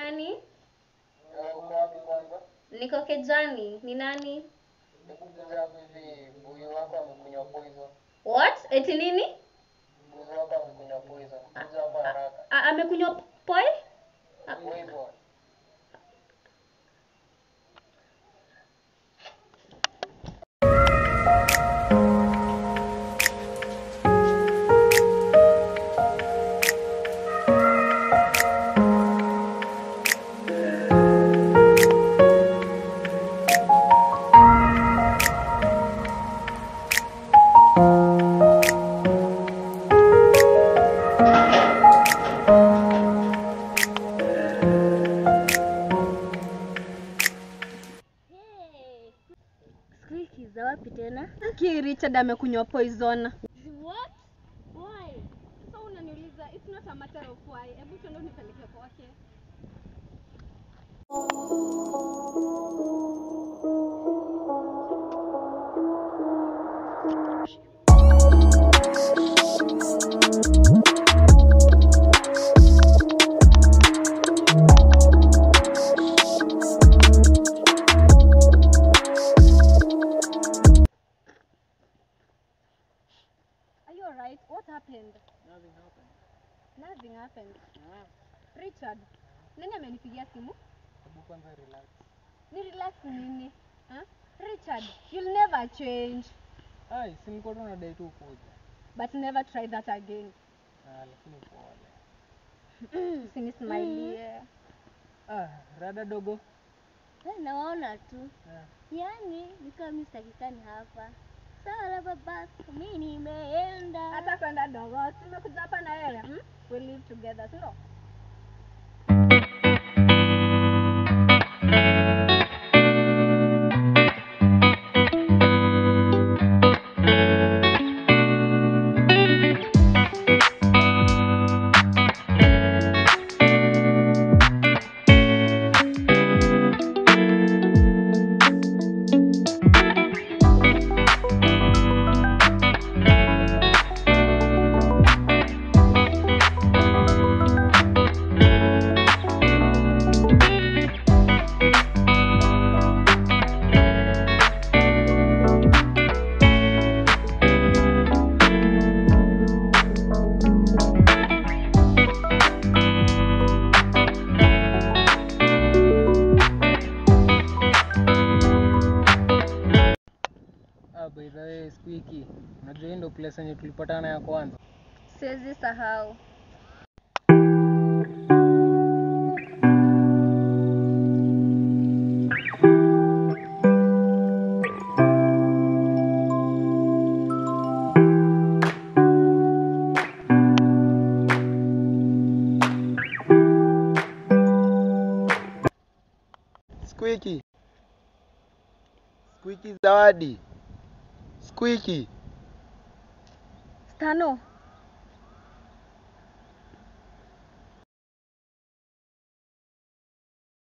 nani? Eh, uko wapi kwanza? Niko Kejani. Ni nani? Hebu kuja hapa hivi, mbuyu wako amekunywa poison. What? Eti nini? Mbuyu wako amekunywa poison. Kuja hapa haraka. A- amekunywa poi? Poison. Siku hiki za wapi tena? Ki Richard amekunywa poison. What? Why? Sasa unaniuliza it's not a matter of why. Hebu tuende unipeleke kwake. Are you alright? What happened? Nothing happened. Nothing happened. Ah, Richard, nani amenipigia simu? hebu kwanza relax. Ni relax nini? Huh? Richard, you'll never change. Ai, si nilikuwa tu nadai tu kuja. But never try that again. Ah, lakini pole. Usinismailie. Ah, rada dogo. Eh, Nawaona tu. Ah, Yaani nikiwa mimi sitakikani hapa. Sawa la baba, mimi nimeenda. Hata kwenda dogo, tumekuja hapa na wewe. Hmm? We live together, si ndio? ah, by the way, siku hiki unajua hii ndio place yenye tulipatana ya kwanza. Siwezi sahau. Squeaky. Squeaky zawadi. Squeaky. Stano,